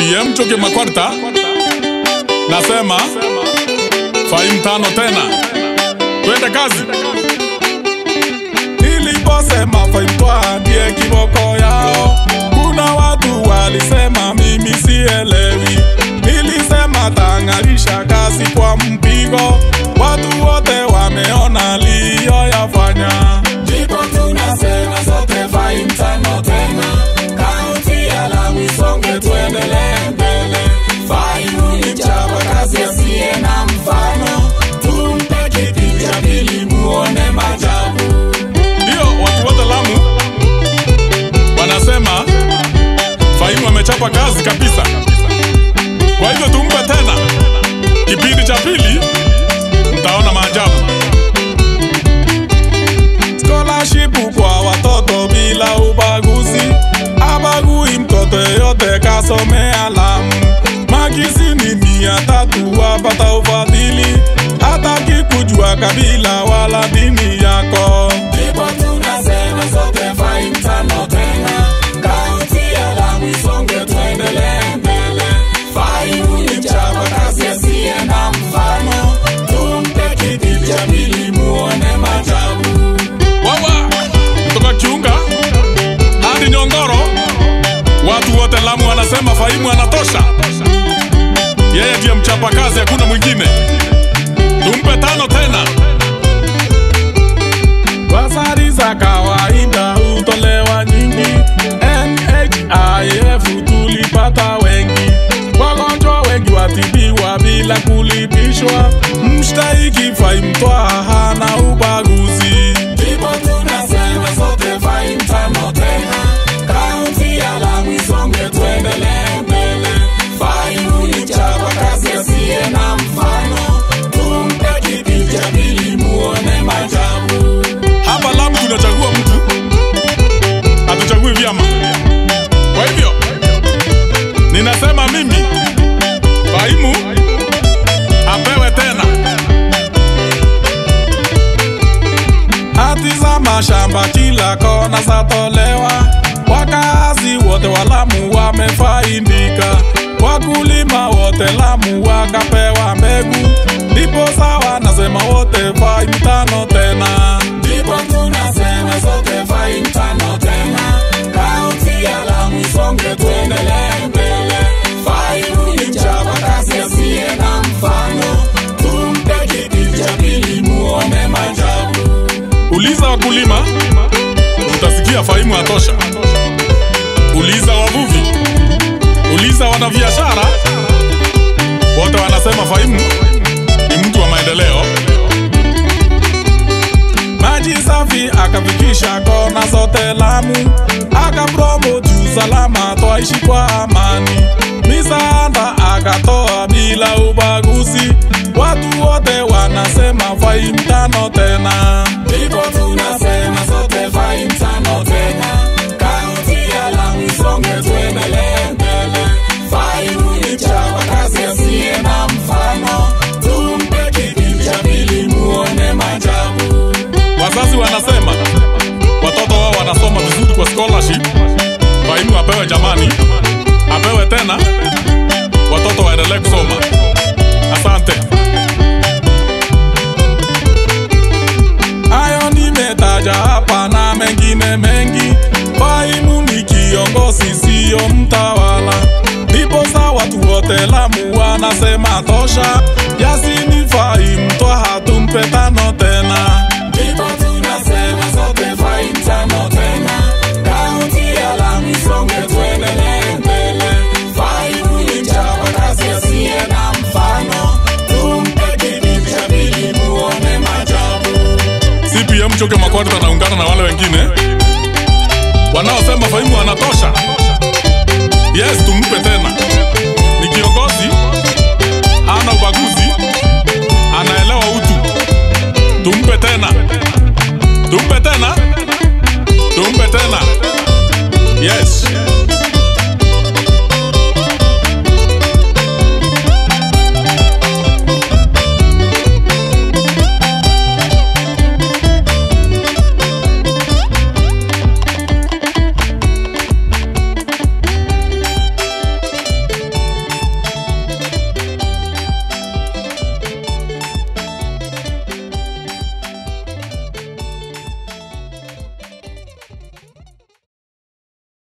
CPM Choke Makwarta nasema Fahim tano tena, twende kazi. Niliposema Fahim Twa ndiye kiboko yao, kuna watu walisema mimi sielewi. Nilisema tang'arisha kazi kwa mpigo, watu wote wameona liyoyafanya. Ndipo tunasema sote Fahim tano tena, kaunti ya Lamu isonge, tuendelee mbele. Fahim ni mchapa kazi asiye na mfano, tumpe kiti cha pili muone maajabu. Ndio watu wote Lamu wanasema Fahim amechapa kazi kabisa. Kwa hivyo tumpe tena kipindi cha pili, mtaona maajabu. Scholarship kwa watoto bila ubaguzi, abagui mtoto yote kasomea Lamu. Makisini mia tatu wapata ufadhili, hataki kujua kabila wala dini yako. Ndipo tunasema sote Fahim tano tena, kaunti ya Lamu isonge, tuendelee mbele. Fahim ni mchapa kazi asiye na mfano, tumpe kiti cha pili muone maajabu. Wawa kutoka Kiunga hadi Nyongoro, watu wote Lamu wanasema Fahimu anatosha. Yeye ndiye mchapa kazi, hakuna mwingine. Tumpe tano tena. Basari za kawaida hutolewa nyingi, NHIF tulipata wengi, wagonjwa wengi watibiwa bila kulipishwa. Mshtahiki Fahim Twa hana ubaguzi. Ndipo tunasema sote Fahim tano tena, kaunti ya Lamu isonge, tuendelee mbele. Fahim ni mchapa kazi asiye na mfano, tumpe kiti cha pili muone maajabu. Hapa Lamu tunachagua mtu, hatuchagui vyama. Kwa hivyo ninasema mimi Fahimu apewe tena hati za mashamba kila kona zatolewa, wakazi wote wa Lamu wamefaidika, wakulima wote Lamu wakapewa mbegu, ndipo sawa nasema wote Fahim tano tena. Ndipo tunasema sote Fahim tano tena, kaunti ya Lamu isonge, tuendelee mbele. Fahim ni mchapa kazi asiye na mfano, tumpe kiti cha pili muone maajabu. Uliza wakulima, utasikia Fahimu atosha. Uliza wavuvi, uliza wanabiashara, wote wanasema Fahimu ni mtu wa maendeleo. Maji safi akafikisha kona zote Lamu, akapromote usalama, twaishi kwa amani. Misaada akatoa bila ubaguzi, watu wote wanasema Fahim tano tena. Ndipo tunasema sote Fahim tano tena, kaunti ya Lamu isonge, tuendelee mbele. Fahim ni mchapa kazi asiye na mfano, tumpe kiti cha pili muone maajabu. Wazazi wanasema watoto wao wanasoma vizuri kwa scholarship. Fahimu apewe jamani, apewe tena, watoto waendelee kusoma. Asante. Hayo nimetaja hapa na mengine mengi. Fahimu ni kiongozi, siyo mtawala. Ndipo sa watu wote Lamu wanasema tosha. Yasini Fahim Twa hatumpe tano tena. Ndipo tunasema sote Fahim tano tena, kaunti ya Lamu isonge, tuendelee mbele. Fahim ni mchapa kazi asiye na mfano, tumpe kiti cha pili muone maajabu. CPM Choke Makwarta anaungana na wale wengine wanaosema Fahimu anatosha. Yes, tumpe tena. Ni kiongozi, hana ubaguzi, anaelewa utu. Tumpe tena, tumpe tena, tumpe tena. Yes.